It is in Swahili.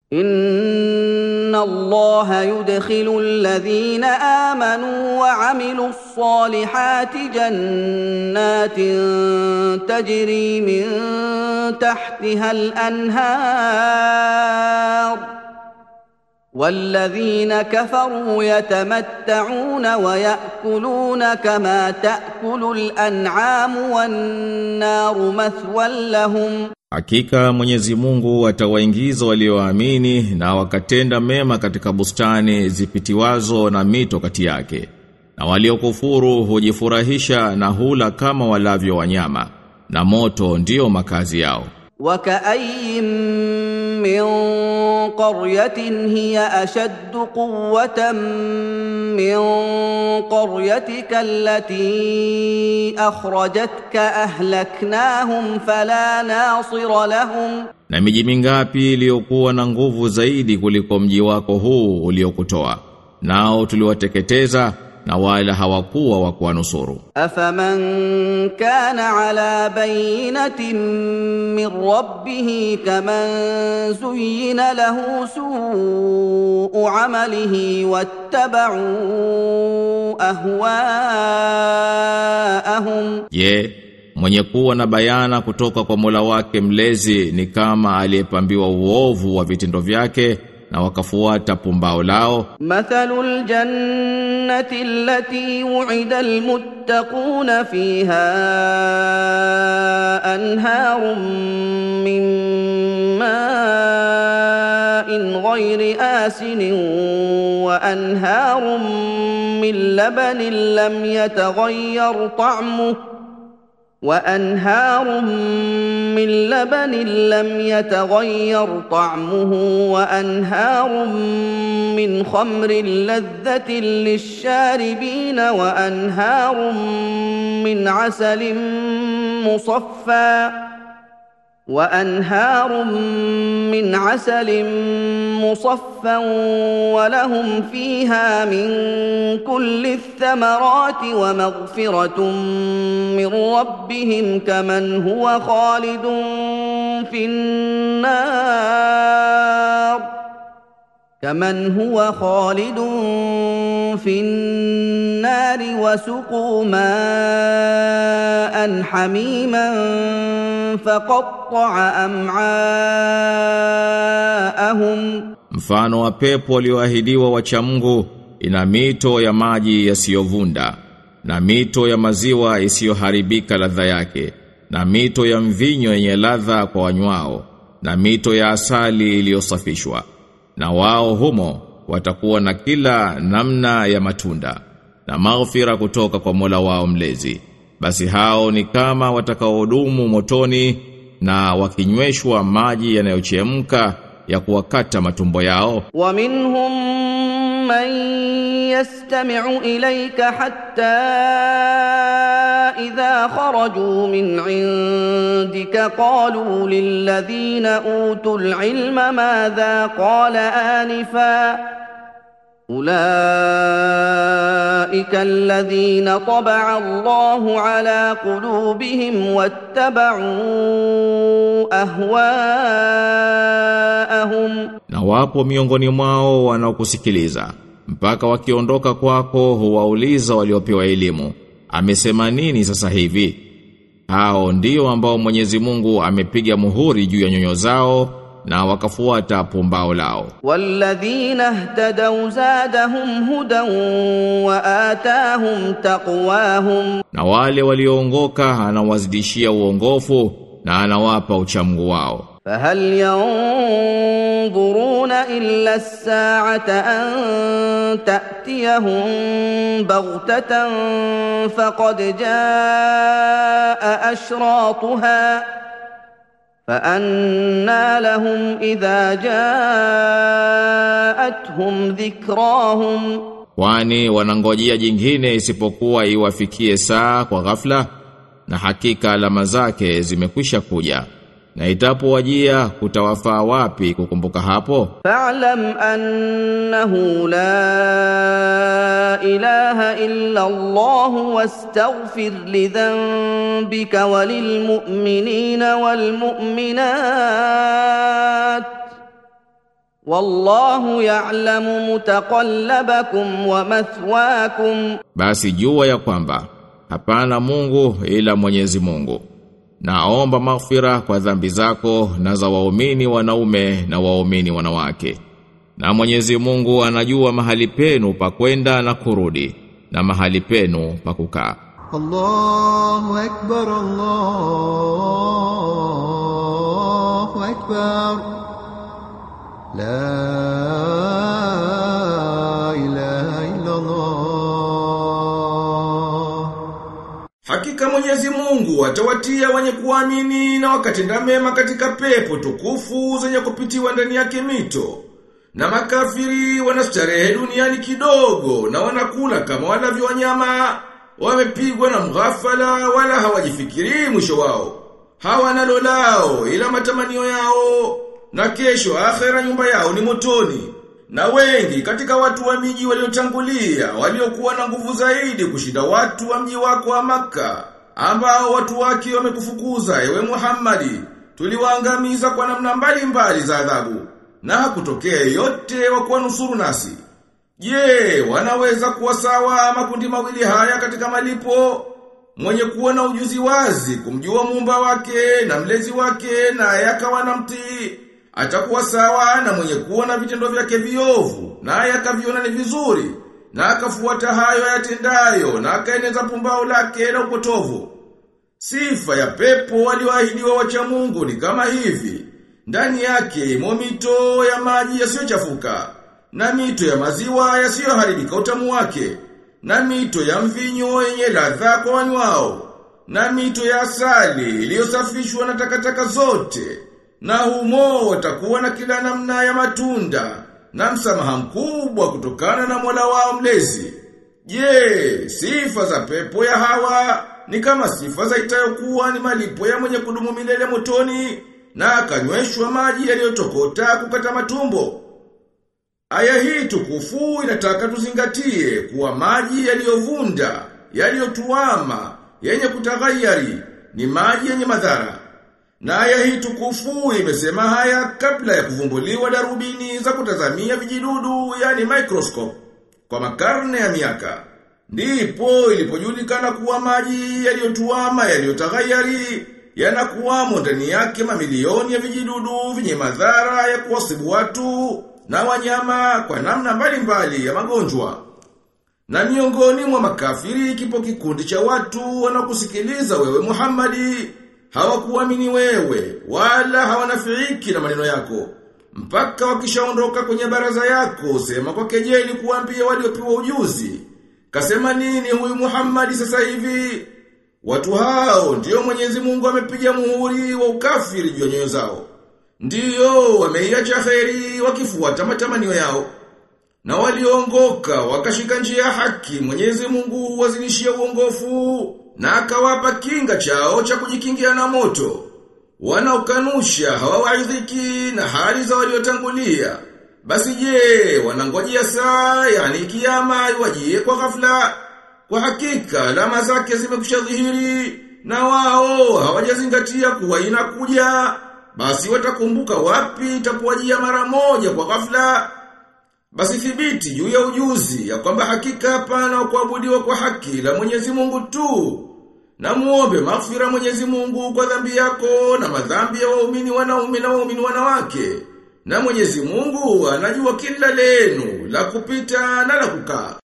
ان الله يدخل الذين امنوا وعملوا الصالحات جنات تجري من تحتها الانهار والذين كفروا يتمتعون وياكلون كما تاكل الانعام والنار مثوى لهم Hakika Mwenyezi Mungu atawaingiza walioamini na wakatenda mema katika bustani zipitiwazo na mito kati yake. Na waliokufuru hujifurahisha na hula kama walavyo wanyama, na moto ndiyo makazi yao. وكأي من قرية هي أشد قوة من قريتك التي أخرجتك أهلكناهم فلا ناصر لهم Na miji mingapi iliyokuwa na nguvu zaidi kuliko mji wako huu uliokutoa. Nao tuliwateketeza na wala hawakuwa wa kuwanusuru. أفمن كان على بينة من ربه كمن زين له سوء عمله واتبعوا أهواءهم Je, mwenye kuwa na bayana kutoka kwa Mola wake mlezi ni kama aliyepambiwa uovu wa vitendo vyake na wakafuata pumbao lao مثل الجنة التي وعد المتقون فيها أنهار من ماء غير آسن وأنهار من لبن لم يتغير طعمه وانهار من لبن لم يتغير طعمه وانهار من خمر لذه للشاربين وانهار من عسل مصفى وانهار من عسل مصفى ولهم فيها من كل الثمرات ومغفره من ربهم كمن هو خالد في النار كمن هو خالد في النار وسقوا ماء حميما فقطع امعاءهم Mfano wa pepo walioahidiwa wacha Mungu ina mito ya maji yasiyovunda na mito ya maziwa isiyoharibika ladha yake na mito ya mvinyo yenye ladha kwa wanywao na mito ya asali iliyosafishwa na wao humo watakuwa na kila namna ya matunda na maghfira kutoka kwa Mola wao mlezi basi hao ni kama watakaohudumu motoni na wakinyweshwa maji yanayochemka ya kuwakata matumbo yao ومنهم من يستمع اليك حتى اذا خرجوا من عندك قالوا للذين اوتوا العلم ماذا قال انفا اولئك الذين طبع الله على قلوبهم واتبعوا اهواءهم na wapo miongoni mwao wanaokusikiliza mpaka wakiondoka kwako huwauliza waliopewa elimu amesema nini sasa hivi hao ndio ambao Mwenyezi Mungu amepiga muhuri juu ya nyoyo zao na wakafuata pumbao lao والذين اهتدوا زادهم هدى وآتاهم تقواهم na wale walioongoka anawazidishia uongofu na anawapa uchamungu wao فهل ينظرون إلا الساعة أن تأتيهم بغتة فقد جاء أشراطها فأنى لهم إذا جاءتهم ذكراهم kwani wanangojea jingine isipokuwa iwafikie saa kwa ghafla na hakika alama zake zimekwisha kuja na itapowajia kutawafaa wapi kukumbuka hapo فاعلم أنه لا إله إلا الله واستغفر لذنبك وللمؤمنين والمؤمنات والله يعلم متقلبكم ومثواكم Basi jua ya kwamba hapana Mungu ila Mwenyezi Mungu. Naomba maghfira kwa dhambi zako na za waumini wanaume na waumini wanawake. Na Mwenyezi Mungu anajua mahali penu pa kwenda na kurudi na mahali penu pa kukaa. الله أكبر الله أكبر لا إله إلا الله Hakika Mwenyezi Mungu atawatia wenye kuamini na wakatenda mema katika pepo tukufu zenye kupitiwa ndani yake mito. Na makafiri wanastarehe duniani kidogo na wanakula kama walavyo wanyama, wamepigwa na mghafala wala hawajifikiri mwisho wao. Hawana lolao ila matamanio yao na kesho akhera nyumba yao ni motoni. Na wengi katika watu wa miji waliotangulia waliokuwa na nguvu zaidi kushinda watu wa mji wako wa Makka ambao watu wake wamekufukuza ewe Muhammadi tuliwaangamiza kwa namna mbalimbali za adhabu na hakutokea yote wa kuwanusuru nasi. Je, wanaweza kuwa sawa makundi mawili haya katika malipo? Mwenye kuwa na ujuzi wazi kumjua muumba wake na mlezi wake na yakawa na mtii atakuwa sawa na mwenye kuwa na vitendo vyake viovu na yakaviona ni vizuri na akafuata hayo yatendayo na akaeneza pumbao lake na upotovu. Sifa ya pepo walioahidiwa wacha Mungu ni kama hivi. Ndani yake imo mito ya maji yasiyochafuka na mito ya maziwa yasiyoharibika utamu wake na mito ya mvinyo yenye ladha kwa wanywao na mito ya asali iliyosafishwa na takataka zote na humo watakuwa na kila namna ya matunda na msamaha mkubwa kutokana na Mola wao mlezi. Je, sifa za pepo ya hawa ni kama sifa za itayokuwa ni malipo ya mwenye kudumu milele motoni na akanyweshwa maji yaliyotokota kukata matumbo. Aya hii tukufu inataka tuzingatie kuwa maji yaliyovunda, yaliyotuama, yenye kutaghayari ni maji yenye madhara. Na aya hii tukufu imesema haya kabla ya kuvumbuliwa darubini za kutazamia vijidudu yani microscope kwa makarne ya miaka. Ndipo ilipojulikana kuwa maji yaliyotuama yaliyotaghayari yanakuwamo ndani yake mamilioni ya vijidudu vyenye madhara ya kuwasibu watu na wanyama kwa namna mbalimbali ya magonjwa. Na miongoni mwa makafiri kipo kikundi cha watu wanakusikiliza wewe Muhammadi hawakuamini wewe wala hawanafiiki na maneno yako mpaka wakishaondoka kwenye baraza yako sema kwa kejeli kuambia waliopewa ujuzi kasema nini huyu Muhammadi sasa hivi watu hao ndiyo Mwenyezi Mungu amepiga muhuri wa ukafiri juu ya nyoyo zao ndiyo wameiacha kheri wakifuata matamanio yao na waliongoka wakashika njia ya haki Mwenyezi Mungu wazinishia uongofu na akawapa kinga chao cha kujikingia na moto. Wanaokanusha hawawaidhiki na hali za waliotangulia. Basi je, wanangojea saa yani kiyama iwajie kwa ghafla. Kwa hakika alama zake zimekusha dhihiri na wao hawajazingatia kuwa inakuja. Basi watakumbuka wapi itapowajia mara moja kwa ghafla. Basi thibiti juu ya ujuzi ya kwamba hakika hapana kuabudiwa kwa haki la Mwenyezi Mungu tu. Na muombe maghfira Mwenyezi Mungu kwa dhambi yako na madhambi ya waumini wanaume na waumini wanawake. Na Mwenyezi Mungu anajua kila lenu la kupita na la kukaa.